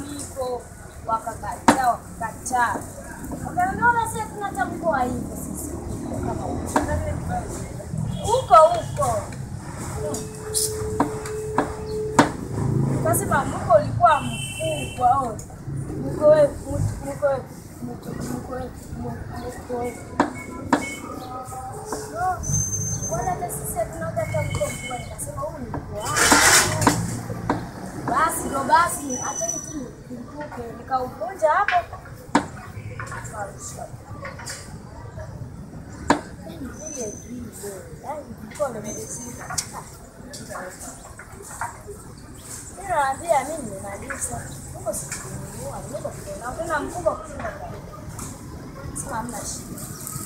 hivyo, wakakataa wakakataa, wakaambia ona, sisi tunatambua hivyo sisi kama huko huko Kasema mko ulikuwa mkubwa oh. Mko we- mko mko mko mko mko No, wala hata sisi tunaga hata mko mkubwa. Nikasema huu ni mkubwa wangu. Basi ndo basi, acheni tu nilipuke, nikauvunja hapo. Akarusha. Yaani vile vile, yaani mkono umelizika. Mimi naambia mimi nimemaliza. Mungu sikununua, niko tena. Tena mkubwa kushinda kwa. Sema hamna shida.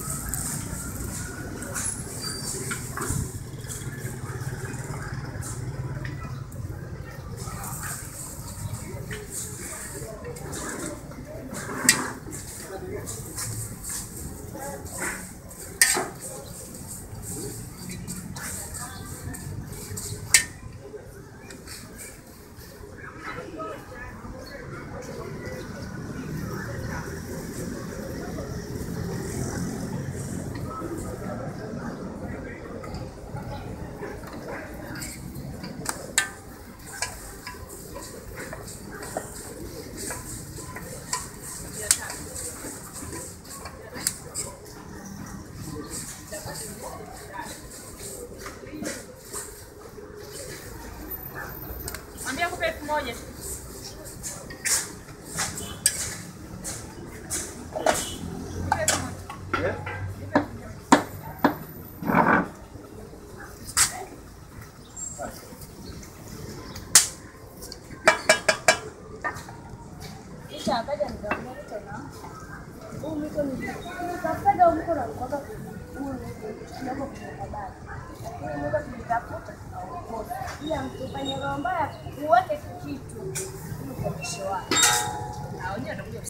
Mwambie akupe elfu moja. Nipe elfu moja. Kisha akaja nikamwambia tena. Huu mko ni nikafaga huu mko na mkoka huu kidogo kwa baba. Lakini mko tulitafuta tukaokoa. Ila mtufanye roho mbaya uweke kitu ili kuonyesha watu. Na wenyewe watakuja